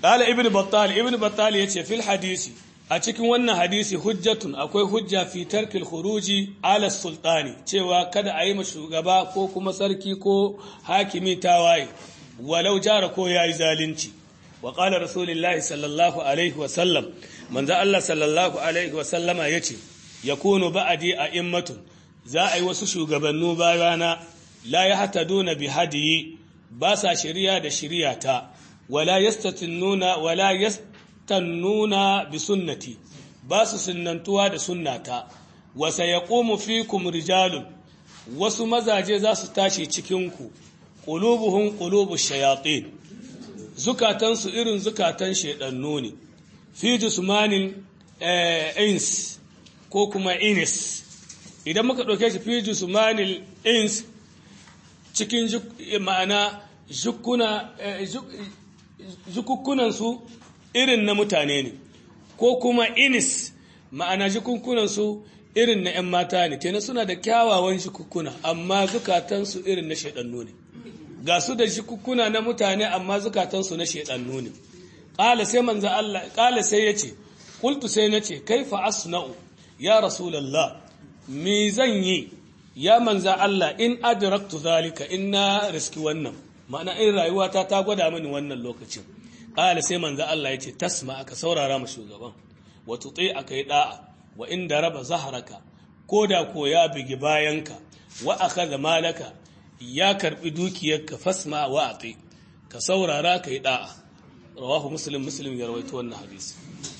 qala ibnu battal ibnu battal yace fil hadisi a cikin wannan hadisi hujjatun akwai hujja fi tarkil khuruji ala sultani cewa kada a yi ma shugaba ko kuma sarki ko hakimi tawaye walau jara ko yayi zalunci wa qala rasulullahi sallallahu alaihi wa sallam manzo Allah sallallahu alaihi wa sallama yace yakunu ba'di a'immatun za a yi wasu shugabannu bayana la yahtaduna bi hadiyi ba sa shari'a da shari'ata wala yastatinuna wala yast tannuna bi sunnati ba su sunnantuwa da sunnata wa sayaqumu fikum rijalun wasu mazaje za su tashi cikinku qulubuhum qulubu shayatin zukatan su irin zukatan shedannu ne fi jismanin ins ko kuma inis idan muka dauke shi fi jismanin ins cikin ma'ana jukuna jukukkunan su irin na mutane ne ko kuma inis ma'ana jikunkunansu irin na 'yan mata ne kenan suna da kyawawan jikukkuna amma zukatansu irin na shaidannu ne ga su da jikukkuna na mutane amma zukatansu na shaidannu ne ƙala sai manzo Allah ƙala sai yace qultu sai nace kaifa asna'u ya rasulullah me zan yi ya manzo Allah in adraktu zalika inna riski wannan ma'ana in rayuwata ta gwada mini wannan lokacin ƙala sai manzo Allah ya ce tasma aka saurara ma shugaban wa tuti aka yi da'a wa inda raba zaharaka ko da ko ya bigi bayanka wa akhadha malaka ya karbi dukiyarka fasma wa ati ka saurara ka yi da'a rawahu muslim muslim ya rawaito wannan hadisi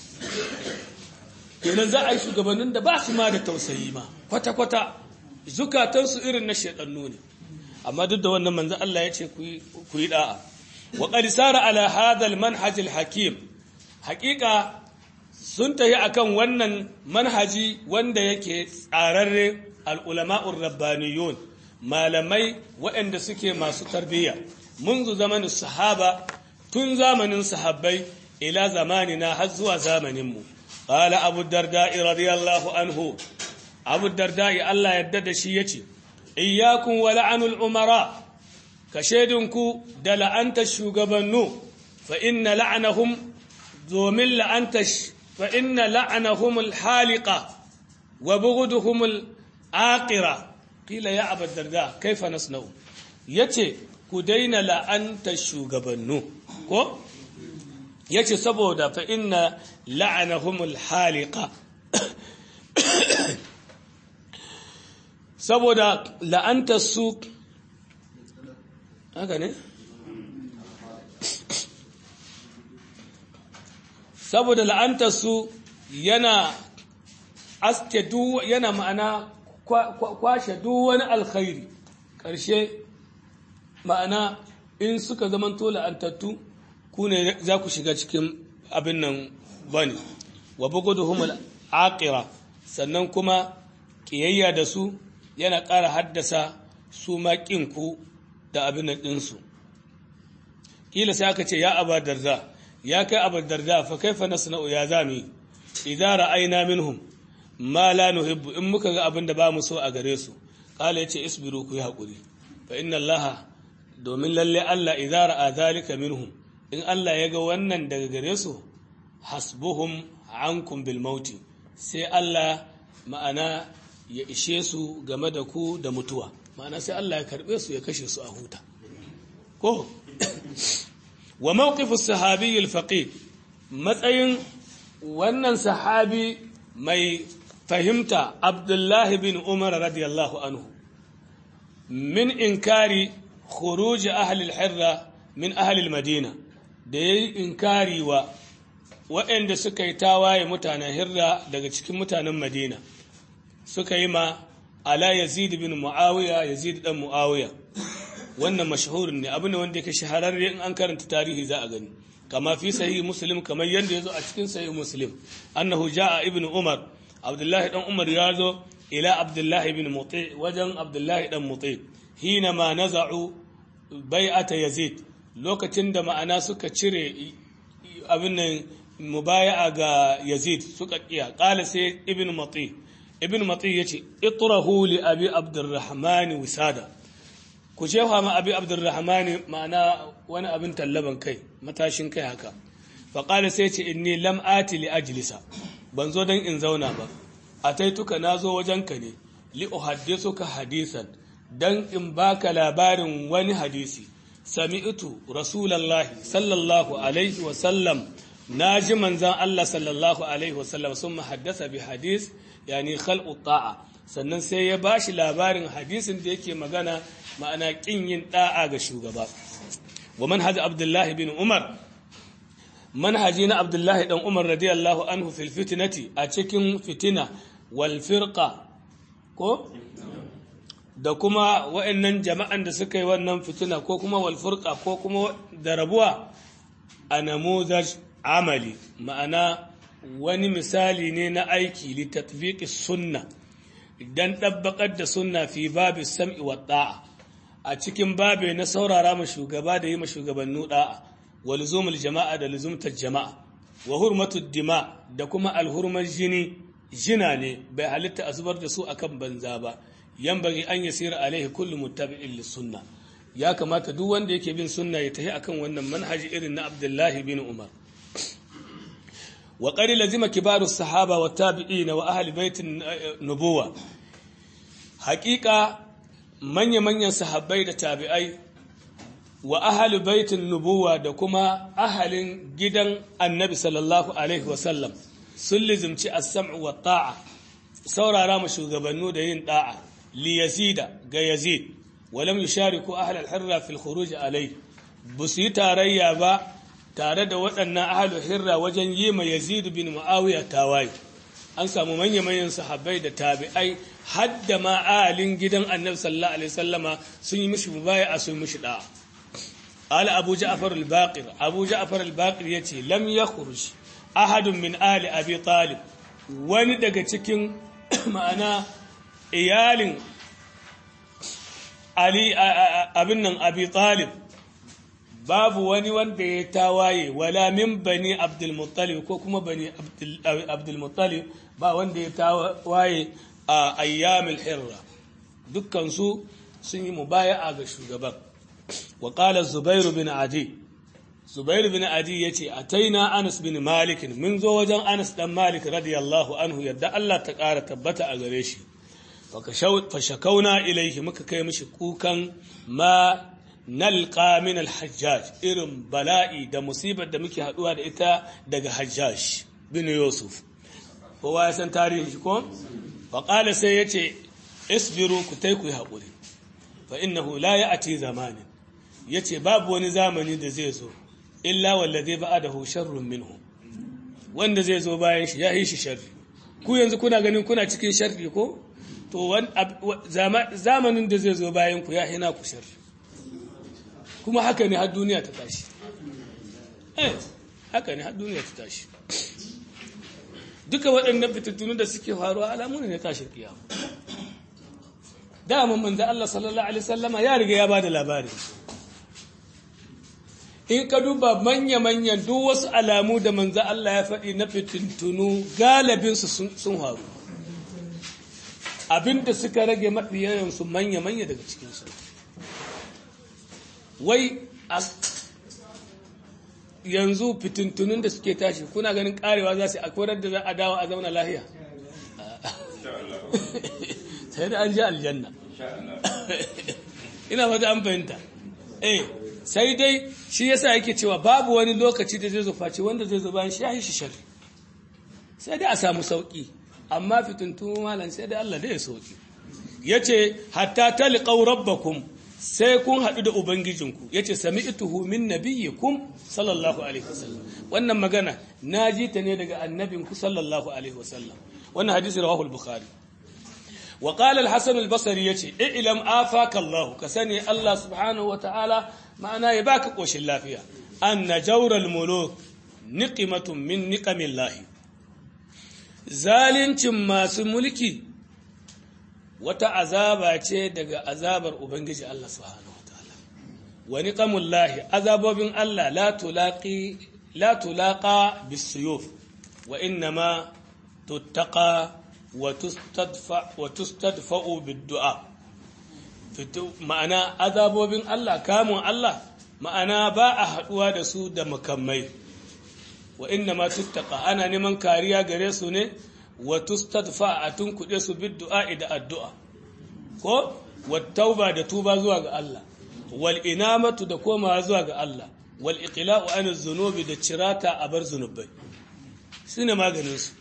kenan za a yi shugabannin da ba su ma da tausayi ma kwata kwata zukatansu irin na shedannu ne amma duk da wannan manzo Allah ya ce ku yi da'a وقد سار على هذا المنهج الحكيم حقيقة sun tafi akan wannan manhaji wanda yake tsararre al'ulama'ur rabbaniyun malamai waɗanda suke masu tarbiyya munzu zamanin sahaba tun zamanin sahabbai ila zamanina har zuwa zamaninmu ƙala abu darda'i radiyallahu anhu abu darda'i Allah yadda da shi ya ce iyakun wa la'anul umara ka shaidinku da la'antar shugabannu fa inna la'anahum domin la'antar fa inna la'anahum al-haliqa wa bughduhum al-aqira qila ya abu darda kaifa nasna'u yace ku daina la'antar shugabannu ko yace saboda fa inna la'anahum al-haliqa saboda la'antar su haka ne saboda la'antarsu yana aske yana ma'ana kwashe duk wani alkhairi ƙarshe ma'ana in suka zamanto la'antattu ku ne za ku shiga cikin abin nan bane wa buguduhum aqira sannan kuma ƙiyayya da su yana ƙara haddasa su ma ku da abin nan ɗinsu ƙila sai aka ce ya abar darda ya kai abar darda fa kaifa nasna'u ya zami idza ra'ayna minhum ma la nuhibbu in muka ga abin da ba mu so a gare su qala yace isbiru ku yi hakuri fa inna allaha domin lalle Allah idza ra'a zalika minhum in Allah ya ga wannan daga gare su hasbuhum ankum bil mauti sai Allah ma'ana ya ishe su game da ku da mutuwa ma'ana sai Allah ya karbe su ya kashe su a huta ko wa mawqifu sahabi al-faqih matsayin wannan sahabi mai fahimta Abdullahi bin Umar radiyallahu anhu min inkari khuruj ahli al-hirra min ahli al-madina da yayi inkari wa waɗanda suka yi tawaye mutanen hirra daga cikin mutanen madina suka yi ma ala yazid bin muawiya yazid dan muawiya wannan mashhurin ne abu ne wanda yake shahararre in an karanta tarihi za a gani kama fi sahih muslim kamar yanda yazo a cikin sahih muslim annahu jaa ibnu umar abdullahi dan umar ya zo ila abdullahi ibn muti wajen abdullahi dan muti hina ma naza'u bai'ata yazid lokacin da ma'ana suka cire abin nan mubaya'a ga yazid suka kiya qala sai ibn muti ibn mati ya ce itrahu li abi abdurrahman wisada ku jefa ma abi abdurrahman ma'ana wani abin tallaban kai matashin kai haka faƙala sai ce inni lam ati li ajlisa ban zo don in zauna ba a taituka na zo wajenka ne li uhaddisuka hadisan dan in baka labarin wani hadisi sami'tu rasulallahi sallallahu alaihi wa sallam naji manzan Allah sallallahu alaihi wa sallam sun haddasa bi hadis yani khalqu ta'a sannan sai ya bashi labarin hadisin da yake magana ma'ana kin yin da'a ga shugaba wa manhaj abdullahi bin umar manhaji na abdullahi dan umar radiyallahu anhu fil fitnati a cikin fitina wal firqa ko da kuma wa'annan jama'an da suka yi wannan fitina ko kuma wal firqa ko kuma da rabuwa a namuzaj amali ma'ana wani misali ne na aiki li tatbiqi sunna idan dabbakar da sunna fi babu sam'i wa da'a a cikin babe na saurara ma shugaba da yi ma shugabannu da'a wa luzumul jama'a da luzumtar jama'a wa hurmatud dima da kuma alhurmar jini jina ne bai halitta a zubar da su akan banza ba bari an yasira alaihi kullu muttabi'in lis-sunna ya kamata duk wanda yake bin sunna ya tafi akan wannan manhaji irin na Abdullahi bin Umar wa qad lazima kibaru sahaba wa tabi'in wa ahli baitin nubuwa haqiqa manya manyan sahabbai da tabi'ai wa ahli baitin nubuwa da kuma ahalin gidan annabi sallallahu alaihi wa sallam sun lizimci as-sam'u wa ta'a saurara ma shugabannu da yin da'a li yazida ga yazid walam yushariku ahli al-hirra fil khuruj alai busu yi tarayya ba tare da waɗannan ahli hirra wajen yi ma yazid bin muawiya tawaye an samu manya manyan sahabbai da tabi'ai hadda ma ahalin gidan annabi sallallahu alaihi wasallama sun yi mishi mubaya sun mishi da'a قال أبو جعفر الباقر أبو جعفر الباقر يتي لم يخرج أحد من آل أبي طالب wani daga cikin ma'ana iyalin Ali abin nan Abi Talib babu wani wanda ya tawaye wala min bani Abdul Muttalib ko kuma bani Abdul Muttalib ba wanda ya tawaye a ayyamil hirra dukkan su sun yi mubaya'a ga shugaban wa qala Zubair bin Adi Zubair bin Adi yace ataina Anas bin Malik mun zo wajen Anas dan Malik radiyallahu anhu yadda Allah ta ƙara tabbata a gare shi fashakauna ilaihi muka kai mishi kukan ma nalqa min al-hajjaj irin bala'i da musibar da muke haduwa da ita daga hajjaj bin yusuf kowa ya san tarihin shi ko fa qala sai yace isbiru ku tai ku haƙuri fa innahu la ya'ti zamanin yace babu wani zamani da zai zo illa wallazi ba'adahu sharrun minhu wanda zai zo bayan shi ya yi shi sharri ku yanzu kuna ganin kuna cikin sharri ko to zamanin da zai zo bayan ku ya hina ku sharri kuma haka ne har duniya ta tashi eh haka ne har duniya ta tashi duka waɗannan fitattunu da suke faruwa alamu ne na tashin kiyama dama manzo Allah sallallahu alaihi wasallama ya riga ya bada labari in ka duba manya-manyan duk wasu alamu da manzo Allah ya faɗi na fitintunu galibinsu sun faru abinda suka rage mafi yawansu manya-manya daga cikinsu wai yanzu fitintunun da suke tashi kuna ganin karewa za su akwai da za a dawo a zauna lahiya sai da an ji aljanna ina wata an fahimta eh sai dai shi yasa yake cewa babu wani lokaci da zai zo face wanda zai zo bayan shi ya yi shi shari sai dai a samu sauki amma fitintun malam sai dai Allah da ya sauki yace hatta talqaw rabbakum sai kun haɗu da ubangijinku yace sami'tuhu min nabiyyikum sallallahu alaihi wasallam wannan magana naji ta ne daga annabinku sallallahu alaihi wasallam wannan hadisi rawahu al-bukhari wa qala al-hasan al-basri yace i'lam afaka Allah ka sani Allah subhanahu wa ta'ala ma'ana ya baka koshin lafiya anna jawral muluk niqimatun min niqamillahi zalincin masu mulki wata azaba ce daga azabar Ubangiji Allah subhanahu wataala wa niqamullahi azabobin Allah la tulaqi la tulaqa bisuyuf wa innama tuttaqa wa tustadfa wa tustadfa'u biddu'a ma'ana azabobin Allah kamun Allah ma'ana ba a haduwa da su da makamai wa inna ma tuttaqa ana neman kariya gare su ne wa tustadfa a tunkuɗe su bid du'a da addu'a ko wa tauba da tuba zuwa ga Allah wal inamatu da komawa zuwa ga Allah wal iqla'u an zunubi da cirata a bar zunubai shine maganin su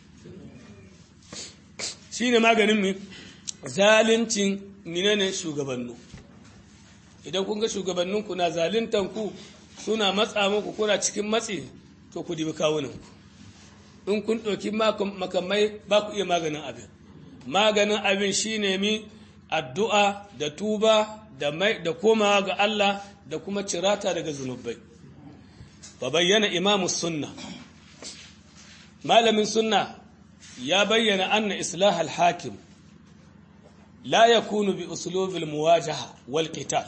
shine maganin mi zalincin menene shugabannu idan kun ga shugabanninku na zalintan ku suna matsa muku kuna cikin matsi to ku dibi kawunan ku in kun ɗauki makamai ba ku iya maganin abin maganin abin shine mi addu'a da tuba da mai da komawa ga Allah da kuma cirata daga zunubai fa bayyana imamu sunna malamin sunna ya bayyana anna islah al-hakim la yakunu bi uslub al-muwajaha wal qital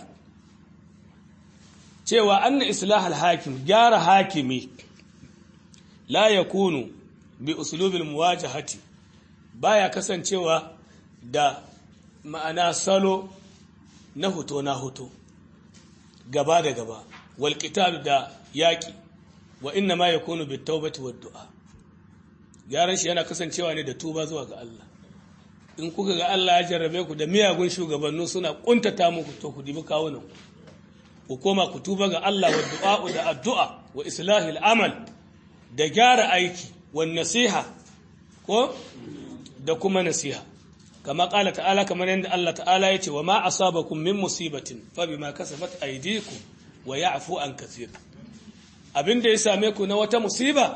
cewa anna islah al-hakim gyara hakimi la yakunu bi uslub al-muwajahati baya kasancewa da ma'ana salo na hoto na hoto gaba da gaba wal qital da yaki wa inna ma yakunu bit tawbati wad du'a gyaran shi yana kasancewa ne da tuba zuwa ga Allah in kuka ga Allah ya jarrabe ku da miyagun shugabannu suna kuntata muku to ku dibi kawunan ku koma ku tuba ga Allah wa du'a da addu'a wa islahil amal da gyara aiki wa nasiha ko da kuma nasiha kama kala ta'ala kamar yadda Allah ta'ala ya ce wa ma asabakum min musibatin fa bima kasabat aydikum wa ya'fu an kathir abinda ya same ku na wata musiba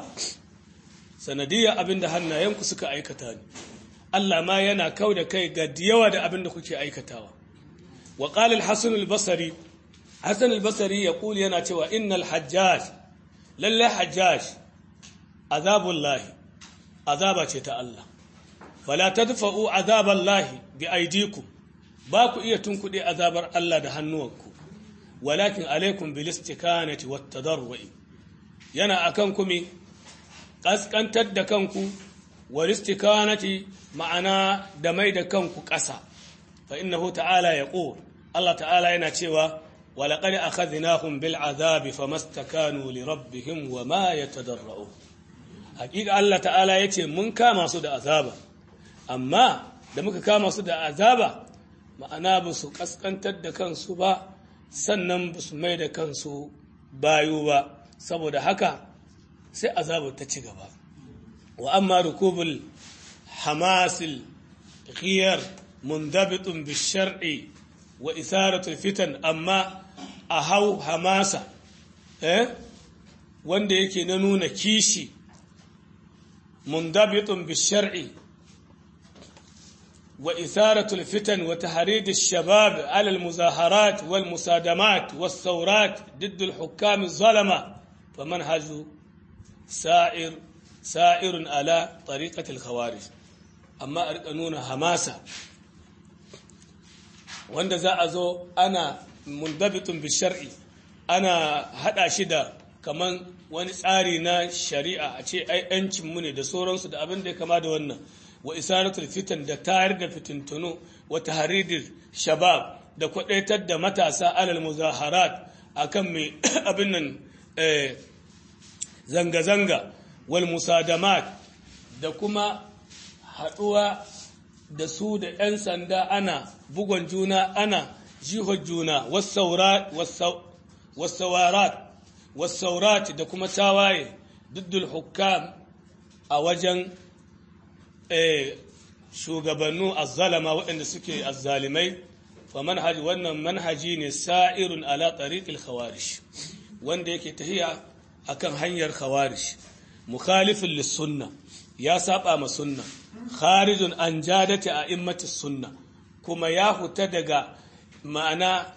sanadiyya abinda hannayenku suka aikata ne Allah ma yana kau da kai ga yawa da abinda kuke aikatawa wa qala al-hasan al-basri hasan al-basri yaqul yana cewa innal hajjaj lalle hajjaj azabullahi azaba ce ta Allah fala tadfa'u azaballahi bi aydikum ba ku iya tunkuɗe azabar Allah da hannuwanku walakin alaikum bil istikanati wat tadarrui yana akan ku mi kaskantar da kanku wal istikanati ma'ana da mai da kanku ƙasa fa innahu ta'ala yaqul Allah ta'ala yana cewa ولقد أخذناهم بالعذاب فما استكانوا لربهم وما يتضرعون حقيقة الله تعالى يتي من كما سود عذابا أما da muka kama su da azaba ma'ana ba su kaskantar da kansu ba sannan ba su mai da kansu bayu ba saboda haka sai azabar ta ci gaba wa amma rukubul hamasil ghiyar mundabitun bishar'i wa isaratul fitan amma a hau hamasa eh wanda yake na nuna kishi mundabitun bishar'i wa isaratul fitan wa tahrid ash-shabab ala al-muzaharat wal musadamat was thawrat ضد الحكام الظلمه فمنهج سائر سائر على طريقه الخوارج amma a nuna hamasa wanda za a zo ana mundabitun bishar'i ana hada shi da kaman wani tsari na shari'a a ce ai yancin mu ne da sauransu da abin da ya kama da wannan wa isaratul fitan da tayar da fitintunu wa tahridir shabab da kwadaitar da matasa alal muzaharat akan mai abin nan zanga-zanga wal musadamat da kuma haɗuwa da su da 'yan sanda ana bugon juna ana jihar juna wasaurat da kuma tawaye duddul hukam a wajen shugabannu azzalama waɗanda suke azzalimai fa manhaji wannan manhaji ne sa'irun ala tariqil khawarish wanda yake tahiya akan hanyar khawarish mukhalifin lissunna ya saba ma sunna kharijun an jadati a immati sunna kuma ya huta daga ma'ana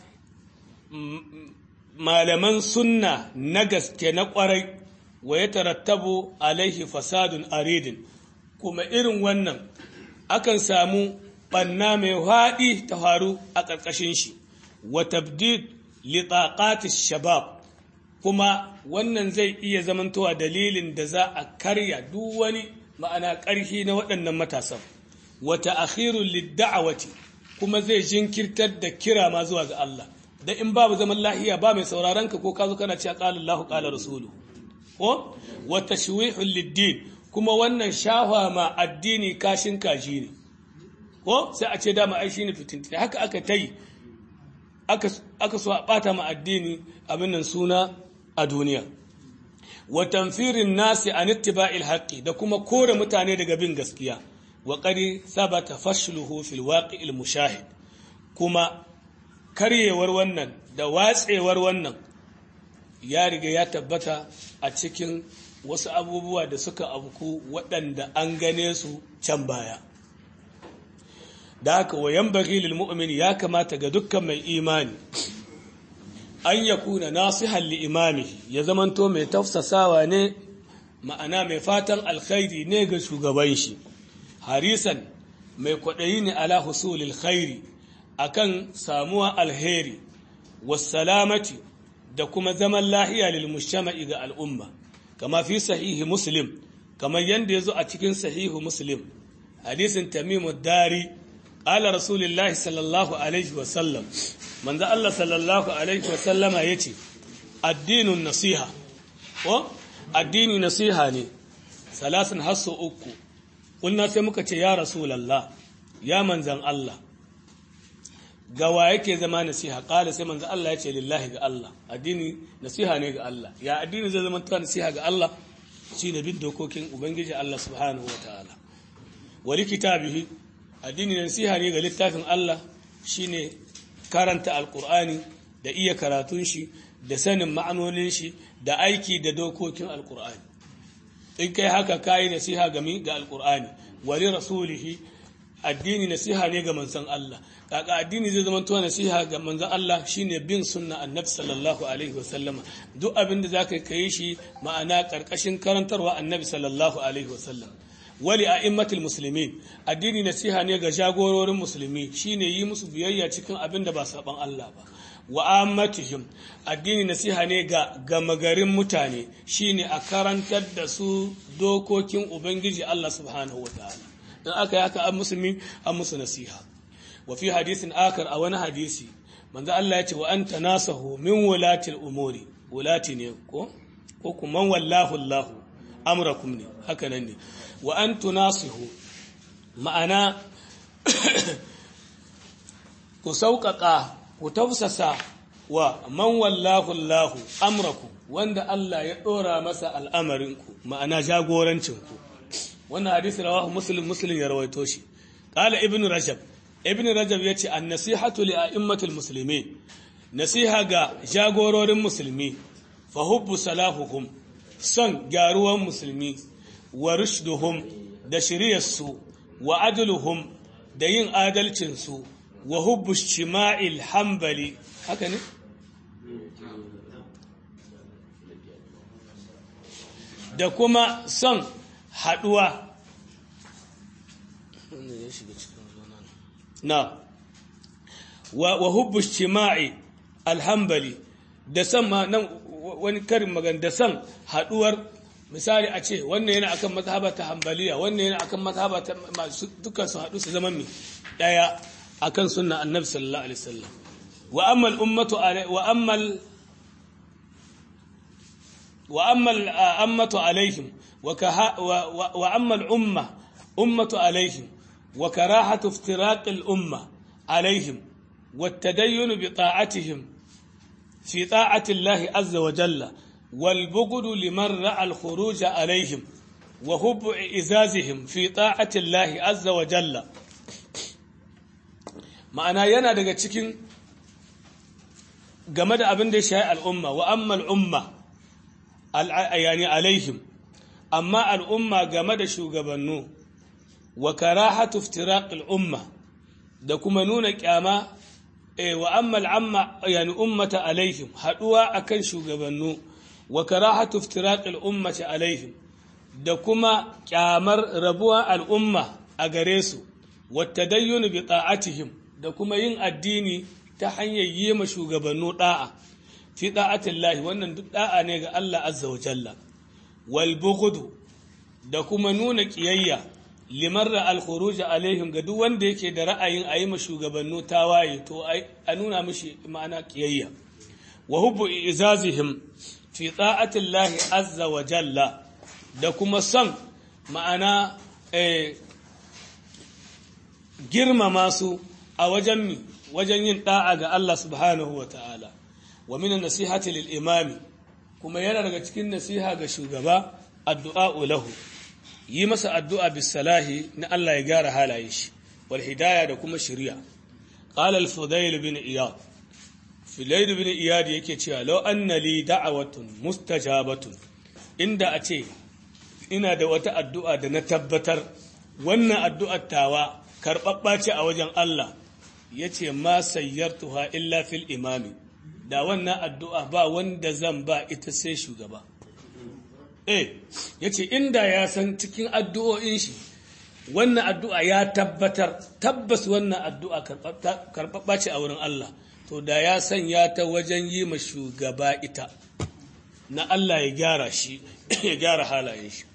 malaman sunna na gaske na kwarai wa ya tarattabu alaihi fasadun aridin kuma irin wannan akan samu ɓanna mai haɗi ta faru a ƙarƙashin shi wa tabdid li shabab kuma wannan zai iya zamantowa dalilin da za a karya duk wani ma'ana ƙarfi na waɗannan matasan wata akhirun lidda'awati kuma zai jinkirtar da kira ma zuwa ga Allah da in babu zaman lahiya ba mai sauraron ka ko ka zo kana cewa qala Allahu qala rasulu ko wa tashwihul lid kuma wannan shahwa ma addini kashin kaji ne ko sai a ce dama ai shine fitinti haka aka tai aka aka so a bata ma addini abin nan suna a duniya wa tanfirin nasi an ittiba'il haqqi da kuma kore mutane daga bin gaskiya wa qad sabata fashluhu fil waqi'il mushahid kuma karyewar wannan da watsewar wannan ya riga ya tabbata a cikin wasu abubuwa da suka abuku waɗanda an gane su can baya da haka wayan bagilil mu'min ya kamata ga dukkan mai imani an ya kuna nasihan li imami ya zamanto mai tafsasawa ne ma'ana mai fatan alkhairi ne ga shugaban shi harisan mai kwaɗayi ne ala husulil khairi akan samuwa alheri wasalamati da kuma zaman lahiya lil mushama'i ga al'umma kama fi sahihi muslim kamar yadda ya zo a cikin sahihu muslim hadisin tamimu dari ala rasulillahi sallallahu alaihi wasallam manzo Allah sallallahu alaihi wasallama yace addinun nasiha ko addini nasiha ne salasin hasu uku kunna sai muka ce ya rasulullah ya manzan Allah ga wa yake zama nasiha kala sai manzo Allah yace lillahi ga Allah addini nasiha ne ga Allah ya addini zai zama nasiha ga Allah shine bin dokokin ubangiji Allah subhanahu wataala wali kitabihi addini nasiha ne ga littafin Allah shine karanta alkur'ani da iya karatun shi da sanin ma'anonin shi da aiki da dokokin alkur'ani in kai haka kayi nasiha ga mi ga alkur'ani wali rasulihi addini nasiha ne ga manzon Allah kaka addini zai zama tuwa nasiha ga manzon Allah shine bin sunna annabi sallallahu alaihi wasallama duk abin da zaka kai shi ma'ana karkashin karantarwa annabi sallallahu alaihi wasallam wali a'immatul muslimin addini nasiha ne ga jagororin musulmi shine yi musu biyayya cikin abin da ba saban Allah ba wa ammatihim addini nasiha ne ga gamagarin mutane shine a karantar da su dokokin ubangiji Allah subhanahu wataala in aka yi haka an musulmi an musu nasiha wa fi hadisin akar a wani hadisi manzo Allah ya ce wa anta nasahu min wulatil umuri wulati ne ko ko kuma wallahu Allahu amrakum ne haka nan ne wa an tunasihu ma'ana ku sauƙaƙa ku tausasa wa man wallahu Allahu amrakum wanda Allah ya ɗora masa al'amarinku ma'ana jagorancinku wannan hadisi rawahu muslim muslim ya rawaito shi qala ibnu rajab ibnu rajab yace an-nasihatu li a'immatil muslimin nasiha ga jagororin musulmi fa hubbu salahuhum son gyaruwan musulmi wa rushduhum da shiryarsu wa adluhum da yin adalcinsu wa hubbu shima'il hambali haka ne da kuma son haduwa na wa hubbu shima'i alhambali da son ma nan wani karin magana da son haduwar misali a ce wannan yana akan mazhaba ta hambaliya wannan yana akan mazhaba ta masu dukkan su haɗu su zama mai ɗaya akan sunna annabi sallallahu alaihi wasallam wa amma al-ummatu wa amma wa amma al-ammatu alaihim wa wa amma al-umma ummatu alaihim wa karahatu iftiraq al-umma alaihim والتدين بطاعتهم في طاعة الله عز وجل والبغض لمن رأى الخروج عليهم وحب إزازهم في طاعة الله عز وجل ma'ana yana daga cikin game da abin da ya shayi al'umma wa amma al'umma yani alaihim amma al'umma game da shugabannu wa karahatu iftiraq al'umma da kuma nuna kyama wa amma al'amma yani ummata alaihim haduwa akan shugabannu wa karahatu iftiraqil ummati alaihim da kuma kyamar rabuwa al'umma a gare su wattadayyun bi ta'atihim da kuma yin addini ta hanyar yi ma shugabannu da'a fi da'atillahi wannan duk da'a ne ga Allah azza wa jalla wal bughdu da kuma nuna kiyayya limarra al-khuruj alaihim ga duk wanda yake da ra'ayin a yi ma shugabannu tawaye to a nuna mishi ma'ana kiyayya wa hubbu izazihim fi ta'atillahi azza wa jalla da kuma son ma'ana girmama su a wajen mi wajen yin da'a ga Allah subhanahu wa ta'ala wa min nasihati lil imami kuma yana daga cikin nasiha ga shugaba addu'a lahu yi masa addu'a bis salahi na Allah ya gyara halayen shi wal hidaya da kuma shari'a qala al fudayl bin iyad fudayl bin iyad yake cewa law anna li da'watun mustajabatun inda a ce ina da wata addu'a da na tabbatar wannan addu'ar tawa karɓaɓɓa ce a wajen Allah ya ce ma sayyartuha illa fil imami da wannan addu'a ba wanda zan ba ita sai shugaba eh ya ce inda ya san cikin addu'o'in shi wannan addu'a ya tabbatar tabbas wannan addu'a karɓaɓɓa ce a wurin Allah to da ya sanya ta wajen yi ma shugaba ita na Allah ya gyara shi ya gyara halayen shi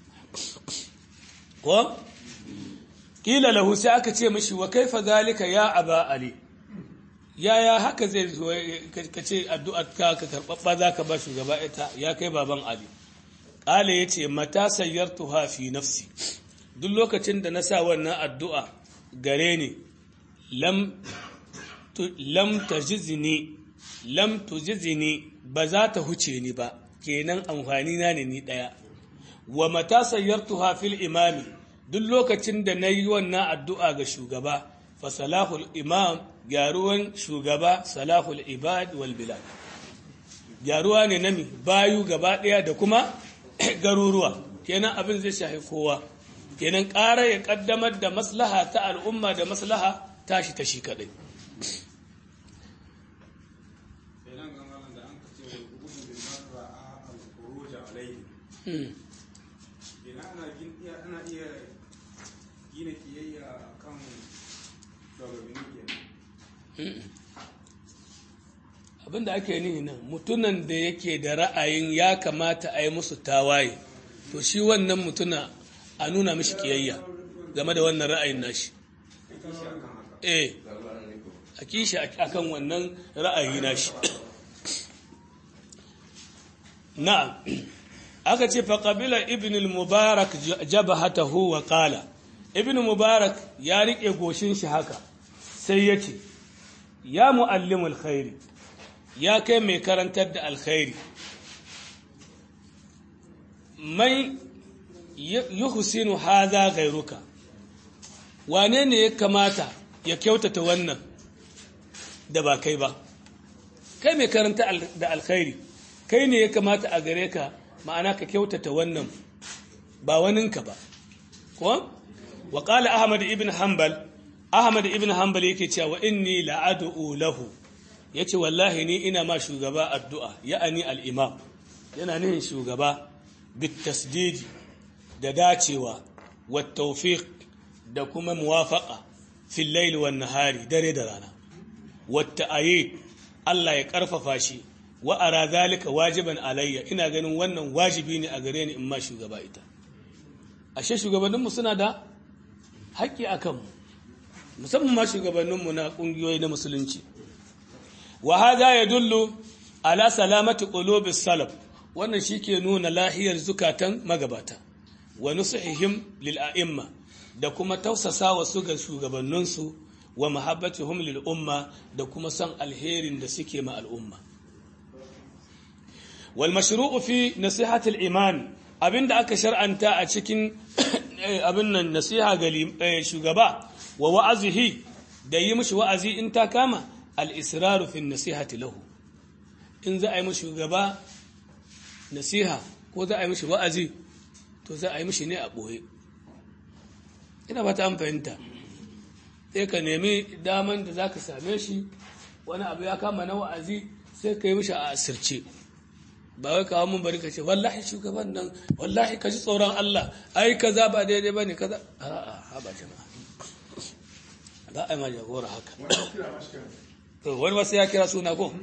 ko kila lahu sai aka ce mishi wa kaifa zalika ya aba ali yaya haka zai zo ka ce addu'ar ka ka karbabba zaka ba shugaba ita ya kai baban ali qala yace mata sayyartuha fi nafsi duk lokacin da na sa wannan addu'a gare ni lam lam tajizni lam tujizni ba za ta huce ni ba kenan amfani na ne ni daya wa mata sayyartuha fil imami duk lokacin da na yi wannan addu'a ga shugaba fa salahul imam gyaruwan shugaba salahul ibad wal bilad gyaruwa ne nami bayu gaba ɗaya da kuma garuruwa kenan abin zai shafi kowa kenan ƙara ya ƙaddamar da maslaha ta al'umma da maslaha tashi ta shi kaɗai ana iya gina kiyayya kan shugabanni abinda ake nihi nan mutunan da yake da ra'ayin ya kamata a yi musu tawaye to shi wannan mutuna a nuna mishi kiyayya game da wannan ra'ayin nashi eh a kishi akan wannan ra'ayi nashi na'am aka ce faƙabila ibn al-mubarak jabahatahu wa qala ibn mubarak ya rike goshin shi haka sai ya ce ya muallimul khairi ya kai mai karantar da alkhairi mai yuhsinu hadha ghairuka wane ne ya kamata ya kyautata wannan da ba kai ba kai mai karanta da alkhairi kai ne ya kamata a gare ka ma'ana ka kyautata wannan ba waninka ba ko wa qala ahmad ibn hanbal ahmad ibn hanbal yake cewa inni la'ad'u lahu yace wallahi ni ina ma shugaba addu'a ya'ani al-imam yana nihin shugaba bit tasdid da dacewa wat tawfiq da kuma muwafaqa fil layl wan nahari dare da rana wat ta'ayid Allah ya karfafa shi wa ara zalika wajiban alayya ina ganin wannan wajibi ne a gare ni in ma shugaba ita ashe shugabanninmu suna da haƙƙi a kanmu musamman ma shugabanninmu na ƙungiyoyi na musulunci wa hada ya dullu ala salamati qulubis salaf wannan shike nuna lahiyar zukatan magabata wa nusihim lil a'imma da kuma tausasa wa su ga shugabanninsu wa mahabbatihum lil umma da kuma son alherin da suke ma al'umma wal mashru'u fi nasihati al iman abinda aka shar'anta a cikin abin nan nasiha ga shugaba wa wa'azihi da yi mishi wa'azi in ta kama al-israru fi nasihati lahu in za a yi mishi shugaba nasiha ko za a yi mishi wa'azi to za a yi mishi ne a ɓoye ina ba ta an fahimta sai ka nemi daman da za ka same shi wani abu ya kama na wa'azi sai ka yi mishi a asirce ba wai kawo mun bari ka ce wallahi shugaban nan wallahi ka ji tsoron Allah ai kaza ba daidai ba ne kaza a'a ha ba jama'a ba a yi ma jagora haka to wani wasu ya kira suna ko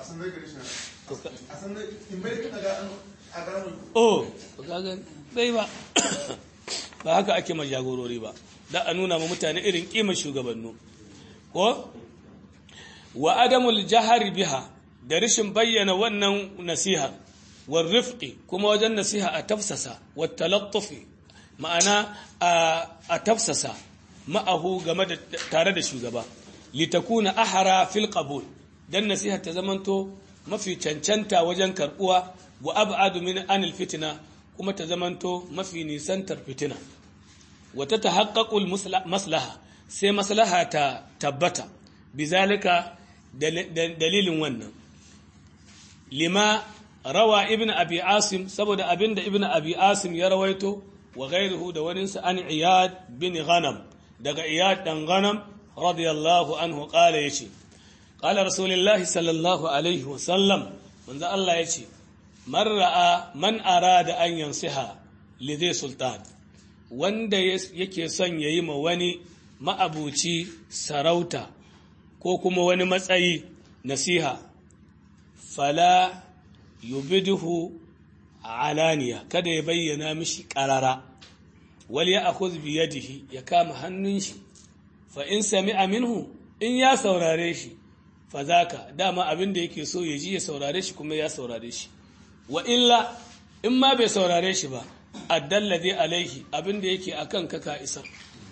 oh ka ga bai ba ba haka ake ma jagorori ba da a nuna ma mutane irin kimar shugabannu ko wa adamul jahari biha da rashin bayyana wannan nasiha war rifqi kuma wajen nasiha a tafsasa wa talattufi ma'ana a tafsasa ma'ahu game da tare da shugaba litakuna ahara fil qabul dan nasiha ta zamanto mafi cancanta wajen karbuwa wa ab'adu min anil fitna kuma ta zamanto mafi nisantar fitina wa ta tahaqqaqul maslaha sai maslaha ta tabbata bizalika dalilin wannan lima rawa ibn abi asim saboda abinda ibn abi asim ya rawaito wa ghairuhu da waninsa an iyad bin ghanam daga iyad dan ghanam radiyallahu anhu qala yace qala rasulullahi sallallahu alaihi wa sallam manzo Allah yace man ra'a man arada an yansiha li zai sultan wanda yake son yayi ma wani ma'abuci sarauta ko kuma wani matsayi nasiha fala yubiduhu alaniya kada ya bayyana mishi karara wal ya akhudh bi yadihi ya kama hannun shi fa in sami'a minhu in ya saurare shi fa zaka dama abin da yake so ya ji ya saurare shi kuma ya saurare shi wa illa in ma bai saurare shi ba addalladhi alaihi abin da yake akan ka ka isa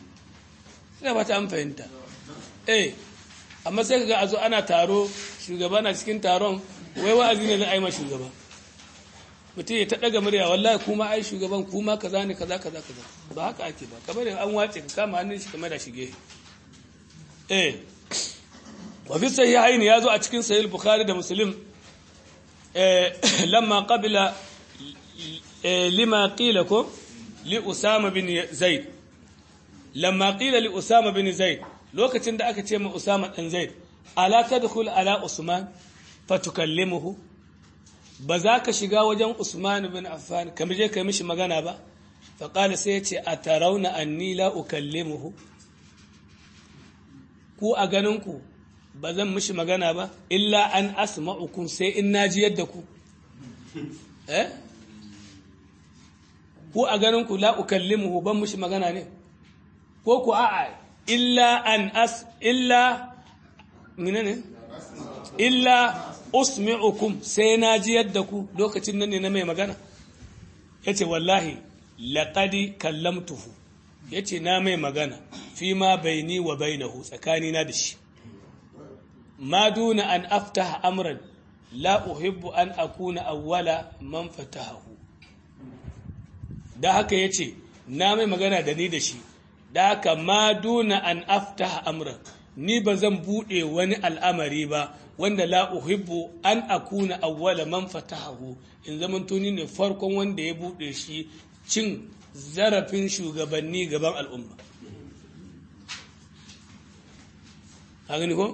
ina ba ta an fahimta eh amma sai kaga a zo ana taro shugaba na cikin taron wai wa'azi ne za a yi ma shugaba mutum ya ta daga murya wallahi kuma ai shugaban kuma kaza ne kaza kaza kaza ba haka ake ba kamar da an wace ka kama hannun shi kamar da shige eh wa fi sahihaini yazo a cikin sahih bukhari da muslim eh lamma qabila lima qila ko li usama bin zaid lamma qila li usama bin zaid lokacin da aka ce ma usama dan zaid ala tadkhul ala usman fatukallimuhu ba za ka shiga wajen usman bin affan kamar je kai mishi magana ba fa qala sai yace atarawna anni la ukallimuhu ku a ganin ku ba zan mishi magana ba illa an asma'ukum sai in naji yadda ku eh ku a ganin ku la ukallimuhu ban mishi magana ne ko ku a'a illa an as illa menene illa usmi'ukum sai na ji yadda ku lokacin nan ne na mai magana yace wallahi laqad kallamtuhu yace na mai magana fi ma baini wa bainahu tsakani na da shi ma duna an aftaha amran la uhibbu an akuna awwala man fatahahu da haka yace na mai magana da ni da shi da haka ma duna an aftaha amran ni ba zan buɗe wani al'amari ba wanda la uhibbu an akuna awwala man fatahahu in zaman tuni ne farkon wanda ya buɗe shi cin zarafin shugabanni gaban al'umma gani ko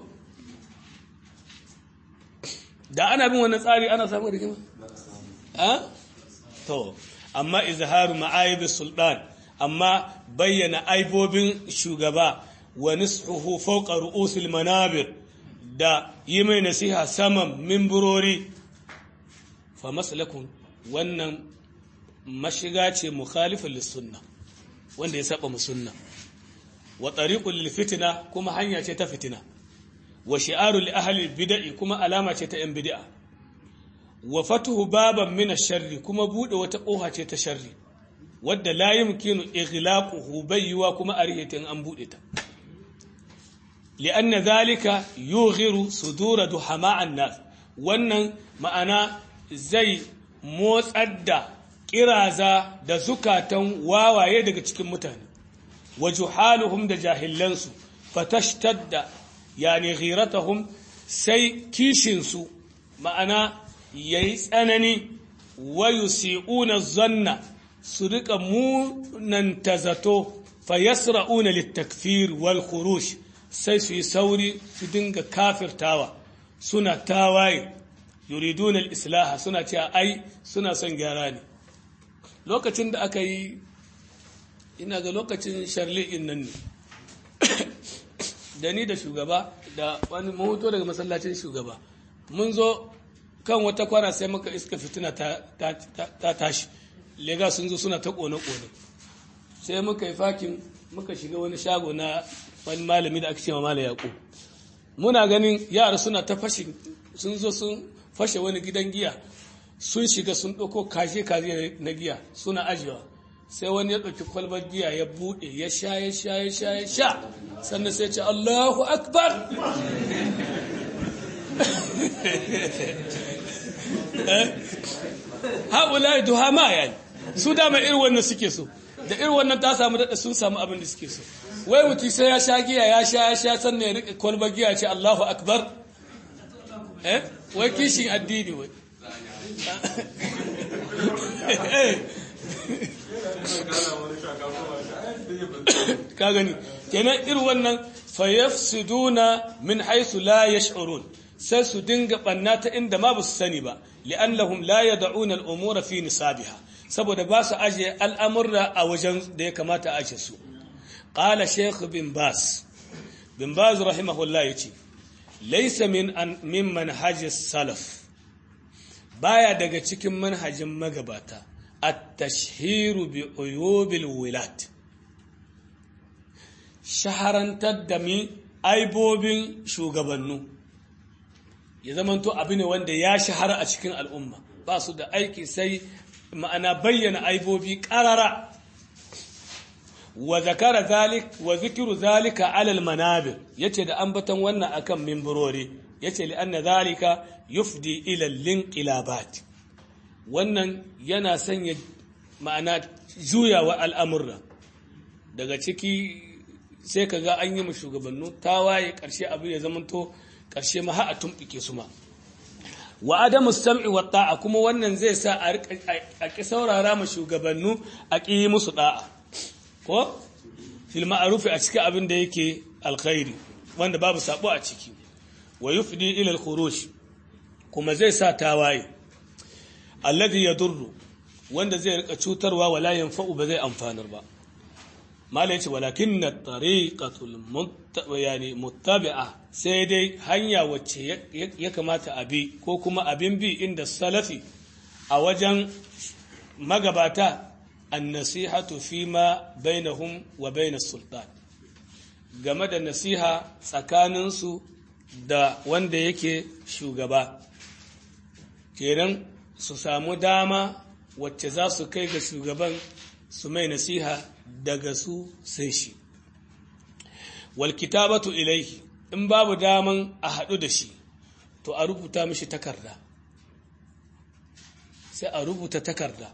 da ana bin wannan tsari ana samun rigima a to amma izharu ma'aibis sultan amma bayyana aibobin shugaba wa nishuhu fawqa ru'usil manabir da yi mai nasiha saman mimburori fa maslakun wannan mashiga ce mukhalifin lissunna wanda ya saba mu sunna wa tariqul lil fitna kuma hanya ce ta fitina wa shi'aru li ahli bid'i kuma alama ce ta yan bid'a wa fatuhu baban min ash-sharri kuma bude wata koha ce ta sharri wadda la yumkinu ighlaquhu bayywa kuma arihatin an bude ta li'anna zalika yughiru sudura duhama'an nas wannan ma'ana zai motsar da kiraza da zukatan wawaye daga cikin mutane wa juhaluhum da jahilansu fatashtadda yani ghiratahum sai kishinsu ma'ana yayi tsanani wa yusi'una zanna su rika munanta zato fa yasra'una litakfir wal khuruj sai su yi sauri su dinga kafirtawa suna tawaye yuriduna al-islaha suna cewa ai suna son gyara ne lokacin da aka yi ina ga lokacin sharli'in nan ne da ni da shugaba da wani mahoto daga masallacin shugaba mun zo kan wata kwana sai muka iska fitina ta tashi lega sun zo suna ta kone-kone sai muka yi fakin muka shiga wani shago na wani malami da aka ce ma mala yaƙo muna ganin yara suna ta fashe sun zo sun fashe wani gidan giya sun shiga sun ɗauko kashe kashe na giya suna ajiyewa sai wani ya ɗauki kwalbar giya ya buɗe ya sha ya sha ya sha ya sha sannan sai ce Allahu akbar haɓula duha ma yayi su dama irin wannan suke so da irin wannan ta samu daɗa sun samu abin da suke so wai mutum sai ya sha giya ya sha ya sha sannan ya riƙe kwalbar giya ce Allahu akbar eh wai kishin addini wai ka gani kenan irin wannan fayafsiduna min haythu la yash'urun sai su dinga banna ta inda ma ba su sani ba li'annahum la yad'una al-umura fi nisabiha saboda ba su aje al'amurra a wajen da ya kamata a aje su qala shaykh bin bas bin baz rahimahullah yace laysa min min manhaj salaf baya daga cikin manhajin magabata at-tashhiru bi uyubil wilat shaharantar da mi aibobin shugabannu ya zamanto abu ne wanda ya shahara a cikin al'umma ba su da aiki sai ma'ana bayyana aibobi ƙarara wa zakara zalik wa zikiru zalika alal manabir yace da ambatan wannan akan mimbarori yace li anna zalika yufdi ila linqilabat wannan yana sanya ma'ana juyawa al'amurra daga ciki sai ka ga an yi mu shugabannu tawaye ƙarshe abu ya zamanto ƙarshe ma a tumɓike su ma wa adamu sam'i wa ta'a kuma wannan zai sa a ƙi saurara ma shugabannu a ƙi yi musu ɗa'a ko fil ma'arufi a cikin abin da yake alkhairi wanda babu sabo a ciki wa yufdi ila al-khuruj kuma zai sa tawaye alladhi yadurru wanda zai rika cutarwa wala yanfa'u ba zai amfanar ba mala yace walakin na tariqatul yani muttabi'a sai dai hanya wacce ya kamata a bi ko kuma abin bi inda salafi a wajen magabata an-nasihatu fima bainahum wa bainas sultan game da nasiha tsakaninsu da wanda yake shugaba kenan su samu dama wacce za su kai ga shugaban su mai nasiha daga su sai shi wal kitabatu ilaihi in babu daman a haɗu da shi to a rubuta mishi takarda sai a rubuta takarda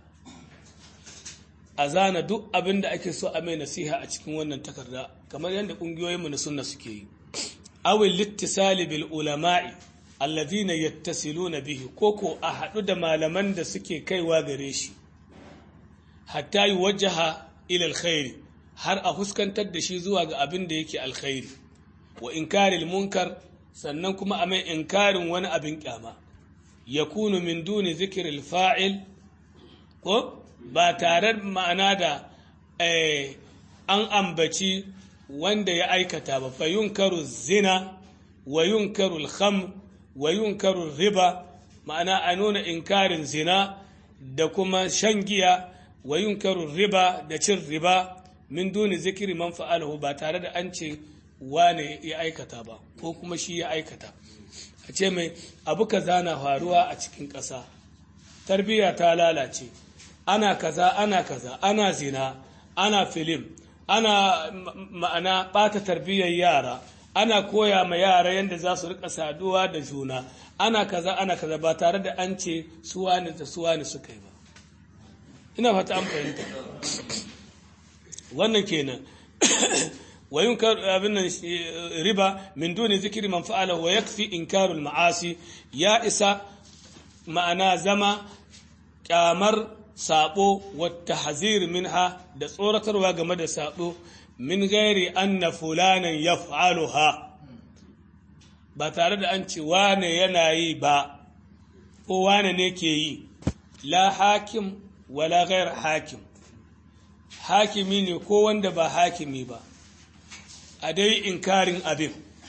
a zana duk abin da ake so a mai nasiha a cikin wannan takarda kamar yadda ƙungiyoyinmu na sunna suke yi awil littisali bil ulama'i alladhina yattasiluna bihi koko a haɗu da malaman da suke kaiwa gare shi hatta yi wajaha ila alkhairi har a fuskantar da shi zuwa ga abin da yake alkhairi wa inkaril munkar sannan kuma a mai inkarin wani abin kyama yakunu min duni zikril fa'il ko ba tare ma'ana da an ambaci wanda ya aikata ba fa yunkaru zina wa yunkaru alkham wa yunkaru riba ma'ana a nuna inkarin zina da kuma shan giya wa yunkaru riba da cin riba min duni zikiri man fa'alahu ba tare da an ce wane ya aikata ba ko kuma shi ya aikata a ce mai abu kaza na faruwa a cikin ƙasa tarbiyya ta lalace ana kaza ana kaza ana zina ana filim ana ma'ana ɓata tarbiyyar yara ana koya ma yara yadda za su rika saduwa da juna ana kaza ana kaza ba tare da an ce suwani da suwani suka yi ba ina fata an fahimta wannan kenan wayun abin nan riba min duni zikiri man fa'ala wa yakfi inkarul ma'asi ya isa ma'ana zama kyamar sabo wata hazir minha da tsoratarwa game da sabo min gairi anna fulanan yaf'aluha ba tare da an ce wane yana yi ba ko wane ne ke yi la hakim wala gair hakim hakimi ne ko wanda ba hakimi ba a dai inkarin abin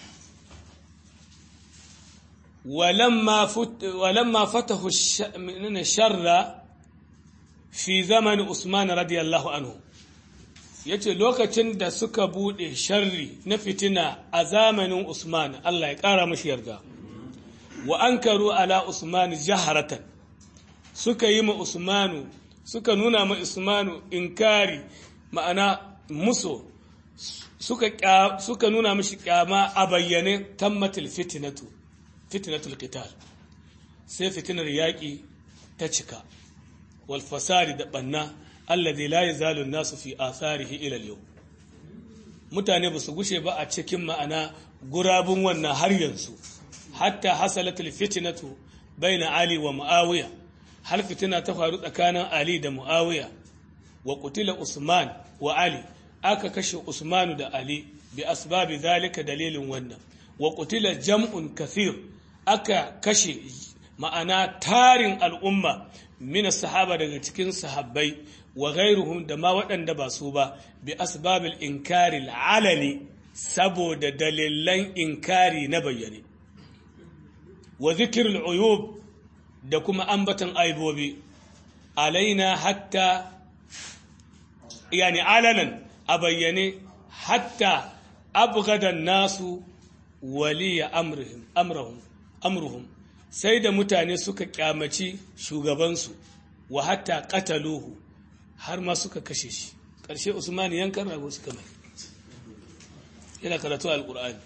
walamma fatahu sharra fi zaman Usman radiyallahu anhu yace lokacin da suka bude sharri na fitina a zamanin Usman Allah ya kara mashi yarda wa ankaru ala Usman jaharatan suka yi ma usmanu suka nuna ma usmanu inkari ma'ana muso suka suka nuna mishi kyama a bayyane tammatul fitnatu fitnatul qital sai fitinar yaƙi ta cika wal fasadi da banna alladhi la yazalu an-nasu fi atharihi ila al-yawm mutane ba su gushe ba a cikin ma'ana gurabun wannan har yanzu hatta hasalatul fitnatu baina ali wa muawiya har fitina ta faru tsakanin ali da muawiya wa qutila usman wa ali aka kashe usmanu da ali bi asbabi zalika dalilin wannan wa qutila jam'un kathir aka kashe ma'ana tarin al'umma min sahaba daga cikin sahabbai wa ghairuhum da ma waɗanda ba su ba bi asbabil inkari alani saboda dalilan inkari na bayyane wa zikrul uyub da kuma ambatan aibobi alaina hatta yani alanan a bayyane hatta abgadan nasu waliya amrihim amrahum amruhum sai da mutane suka kyamaci shugabansu wa hatta qataluhu har ma suka kashe shi ƙarshe usman yankan rago suka mai yana karatu alqur'ani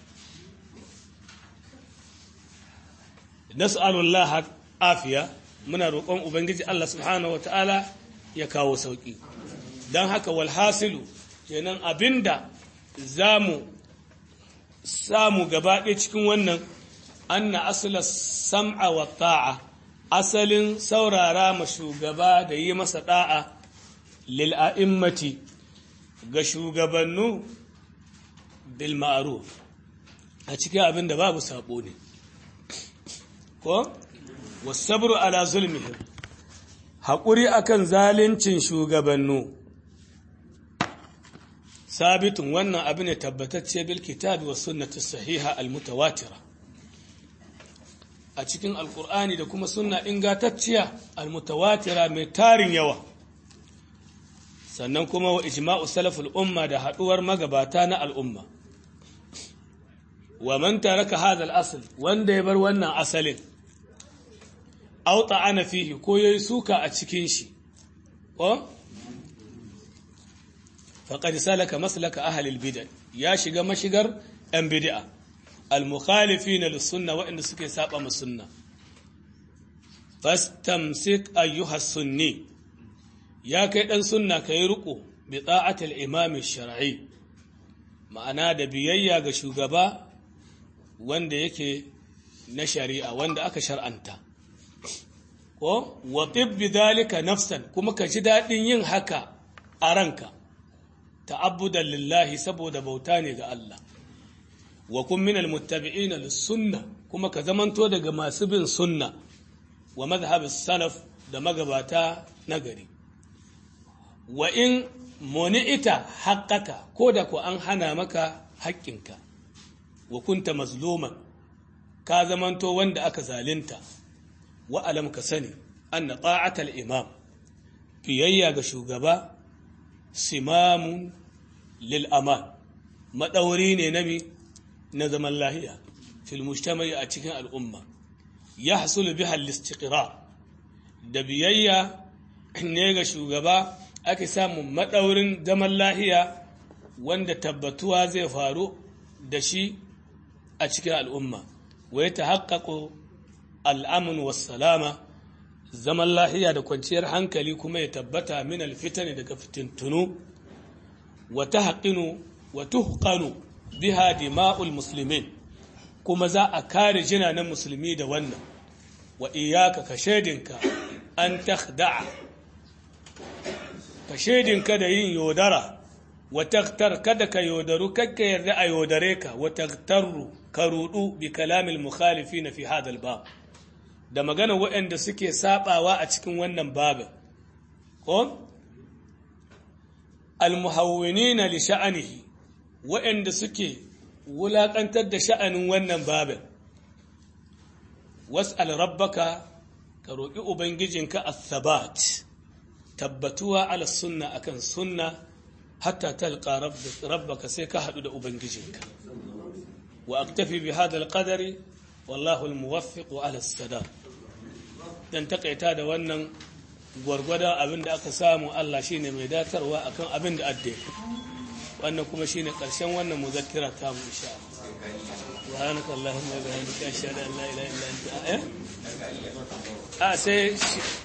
nas'alullah afiya muna roƙon ubangiji Allah subhanahu wataala ya kawo sauki dan haka walhasilu kenan abinda zamu samu gaba ɗaya cikin wannan anna asla sam'a wa ta'a asalin saurara ma shugaba da yi masa da'a lil a'immati ga shugabannu bil ma'ruf a cikin abin da babu sabo ne ko wasabru ala zulmihim haƙuri akan zalincin shugabannu sabitun wannan abu ne tabbatacce bil kitabi was sunnati sahiha al mutawatira a cikin alkur'ani da kuma sunna ingantacciya almutawatira mai tarin yawa sannan kuma wa ijma'u salaful umma da haduwar magabata na al'umma wa man taraka hadha al-asl wanda ya bar wannan asalin aw ta'ana fihi ko yayi suka a cikin shi ko faqad salaka maslaka ahli al-bid'ah ya shiga mashigar yan bid'ah المخالفين للسنة وإن سكي سابا من السنة فاستمسك أيها السني يا كيدن سنة كيرقو بطاعة الإمام الشرعي ma'ana da biyayya ga shugaba wanda yake na shari'a wanda aka shar'anta ko wa tibbi dalika nafsan kuma ka ji daɗin yin haka a ranka ta'abbudan lillahi saboda bauta ne ga Allah wa kun minal muttabi'ina lis-sunna kuma ka zamanto daga masu bin sunna wa madhhabis salaf da magabata nagari wa in muni'ita haqqaka ko da ko an hana maka haƙƙinka wa kunta mazluman ka zamanto wanda aka zalunta wa alam ka sani anna ta'atal imam biyayya ga shugaba simamun lil aman madauri ne nabi na zaman lahiya fil mujtama'i a cikin al'umma ya hasulu biha al-istiqrar da biyayya ne ga shugaba ake samun madaurin zaman lahiya wanda tabbatuwa zai faru da shi a cikin al'umma wa ya tahaqqaqu al-amn was-salama zaman lahiya da kwanciyar hankali kuma ya tabbata min al-fitani daga fitintunu wa tahqinu wa tuhqanu biha dima'ul muslimin kuma za a kare jinanan musulmi da wannan wa iyaka ka shaidinka an takhda'a ka shaidinka da yin yodara wa takhtar kada ka yodaru kakka yarda a yodare ka wa takhtaru ka rudu bi kalamil mukhalifin fi hadal bab da magana waɗanda suke sabawa a cikin wannan babin ko al muhawwinina li sha'anihi waɗanda suke wulaƙantar da sha'anin wannan babin was'al rabbaka ka roƙi ubangijinka as-sabat tabbatuwa ala sunna akan sunna hatta talqa rabbaka sai ka haɗu da ubangijinka wa aktafi bi hadha al-qadari wallahu al-muwaffiq ala as-sadaq dan takaita da wannan gwargwadon abin da aka samu Allah shine mai datarwa akan abin da adde wannan kuma shine karshen wannan muzakkira ta mu insha Allah subhanaka allahumma wa bihamdika ashhadu an la ilaha illa anta a sai